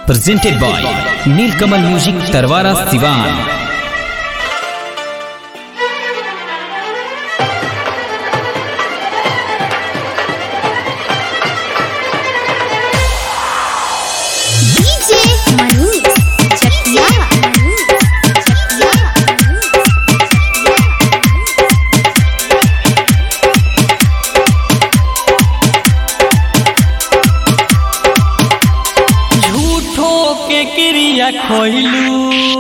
presented by Nilkamal Music Tarwara Sivan. DJ Manish Chakia Chakia झूठो के क्रिया खोइलू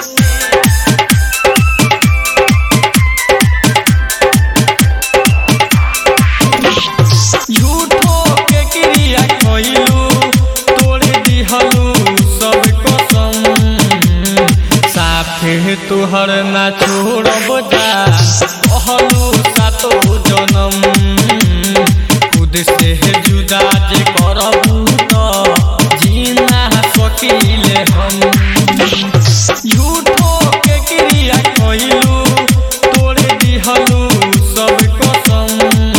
झूठो के क्रिया खोइलू तोड़ दिहलू सब कसम साथे तुहर ना छोड़ब जा कहलू सातो जनम खुद से जुदा जे करबू त जीना सकीले हम झूठो के क्रिया कइलू तोड़े दिहलू सब कसम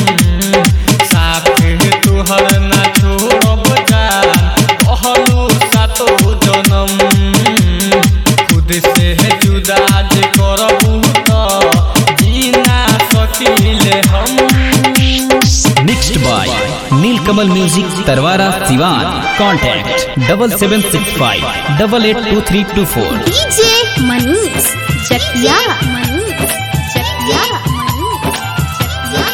साथे तुहर ना छोड़ब जान कहलू सातो जनम खुद से जुदा जे करबू त जीना सकीले हम Mixed by Nilkamal Music Tarwara Sivan. Contact double seven six five double eight two three two four. DJ Manish Chakia Manish Chakia Chakia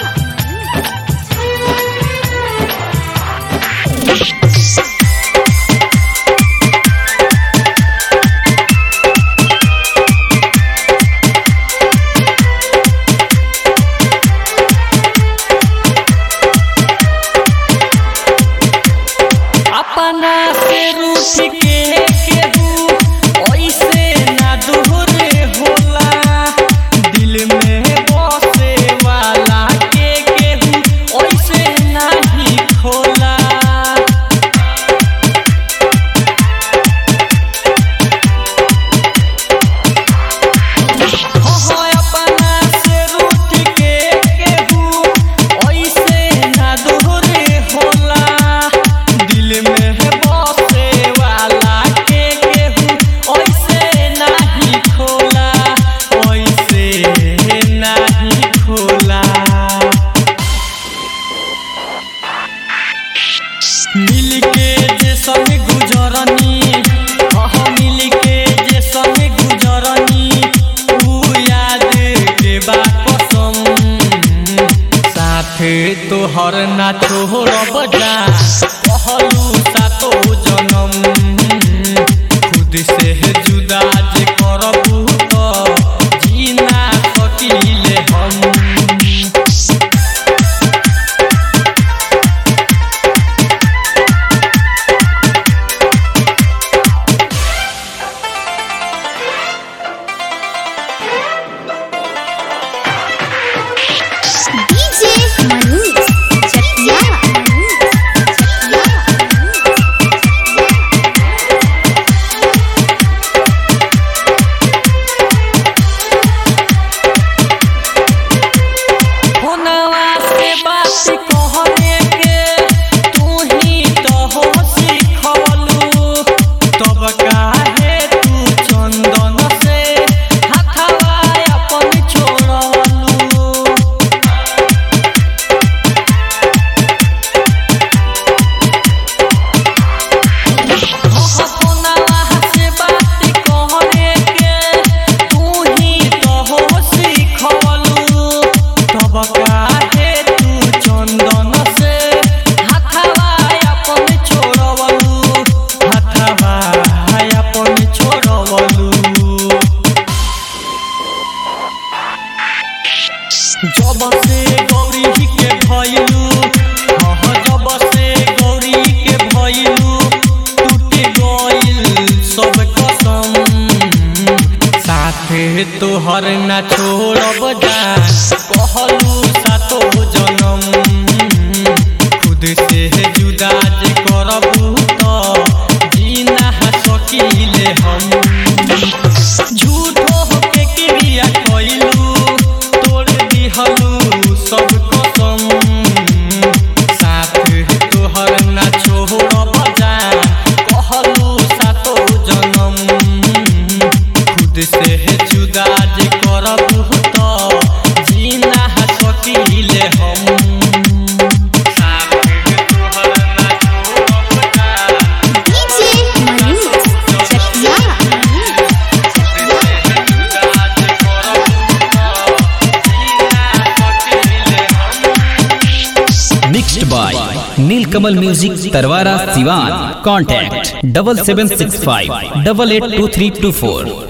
अपना से रूठ के केहू ऐसे ना दोहरे होला दिल में बसे वाला के केहू ऐसे नहीं खोला हो हो अपना से रूठ के केहू ऐसे ना दोहरे होला दिल में बसे वाला के केहू ऐसे नहीं खोला ऐसे नहीं खोला मिल के जे संग गुजरनी अह मिल के जे संग गुजरनी ऊ याद के बा कसम साथे तोहर ना छोड़ब जा कहलू सातो जनम खुद से जुदा जे करबू त जीना सकीले हम DJ Manish Chakia Manish Chakia होनवा से बात कहने के तू ही तो हो सिखवलू तब काहे तू चंदन से हथवा अपन छोड़वलू होनवा से बात कहने के तू ही तो हो सिखवलू तब काहे तू चंदन से हथवा अपन छोड़वलू हथवा अपन छोड़वलू जब से गौरी के भइलू हाँ जब से गौरी के भइलू टूट गइल सब कसम साथे तोहर ना छोड़ब जा कहलू सातो जनम खुद से जुदा जे करबू त जीना सकीले हम झूठो के क्रिया कइलू तोड़ दिहलू सब कसम साथ तोहर ना छोड़ब जा कहलू mixed by Neelkamal music Tarwara Siwan contact double seven six five double eight two three two four